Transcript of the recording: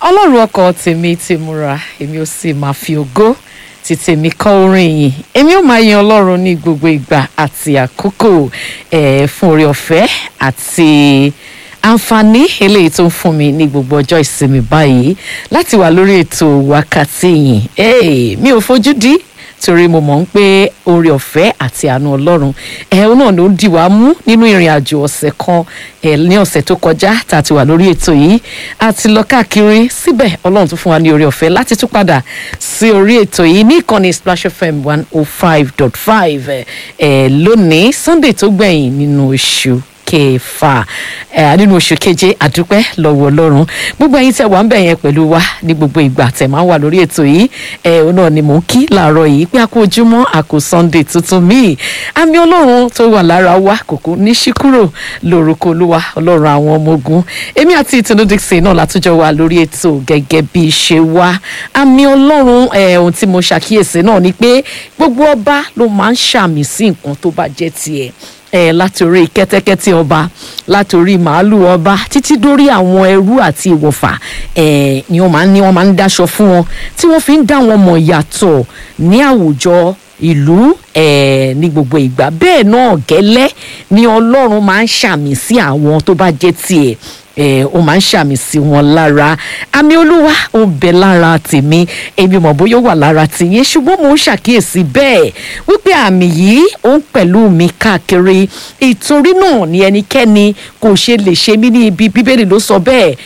ọlọ́run ọkọ̀ tèmi ti múra èmi ò sì máa fi ògo ti tèmi kọ́ orin yìí èmi ò máa yan ọlọ́run ní gbogbo ìgbà àti àkókò eh, fún oore ọ̀fẹ́ àti àǹfààní eléyìí tó ń fún mi ní gbogbo ọjọ́ ìsinmi báyìí láti wà lórí ètò wákàtí yìí hey, mi ò fojú dí torí mo mọ̀ ń pé oore ọ̀fẹ́ àti àánú ọlọ́run ẹ̀hún náà ló ń dì wá mú nínú ìrìn àjò ọ̀sẹ̀ kan ẹ̀ ní ọ̀sẹ̀ tó kọjá tá a ti wà lórí ètò yìí a ti lọ káàkiri síbẹ̀ ọlọ́run tún fún wa ní oore ọ̀fẹ́ láti tún padà sí orí ètò yìí ní ìkànnì Splash FM one oh five dot five ẹ̀ lónìí Sunday tó gbẹ̀yìn nínú oṣù kẹfà ẹ nínú oṣù keje àdúpẹ́ lọ́wọ́ ọlọ́run gbogbo ẹ̀yin tẹ́ wà ń bẹ̀ yẹn pẹ̀lú wa ní gbogbo ìgbà tẹ́ máa ń wà lórí ètò yìí ẹ òun náà ni mò ń kí làárọ̀ yìí pé a kú ojúmọ́ a kú sunday tuntun míì àmì ọlọ́run tó wà lára wa kòkó ní ṣíkúrò lórúkọ olúwa ọlọ́run àwọn ọmọ ogun èmi àti ìtùnú dixon náà látújọ wà lórí ètò gẹ́gẹ́ bí ṣe wá àmì ọlọ́run ẹ ohun tí mo ṣàkíyèsí náà ni pé gbogbo ọba ló máa ń ṣàmì sí nǹkan tó bá jẹ́ tiẹ̀ ẹ látòrí kẹ́tẹ́kẹ́tẹ́ ọba látòrí màálù ọba títí dórí àwọn ẹrú àti ìwọ̀fà ẹ ni wọ́n máa ń ní wọ́n máa ń dáṣọ fún wọn tí wọ́n fi ń dá wọn mọ̀ yàtọ̀ ní àwùjọ ìlú ẹ ní gbogbo ìgbà bẹ́ẹ̀ náà gẹ́lẹ́ ni Ọlọ́run máa ń ṣàmì sí àwọn tó bá jẹ́ tiẹ̀ ẹ ó máa ń ṣàmì sí wọn lára àmì olúwa ó ń bẹ lára tèmi èmi mọ̀ bóyá ó wà lára tìyẹn ṣùgbọ́n mò ń ṣàkíyèsí bẹ́ẹ̀ wípé àmì yìí ó ń pẹ̀lú mi káàkiri ìtorí náà ni ẹnikẹ́ni kò ṣe lè ṣe mí ní ibi bíbélì ló sọ bẹ́ẹ̀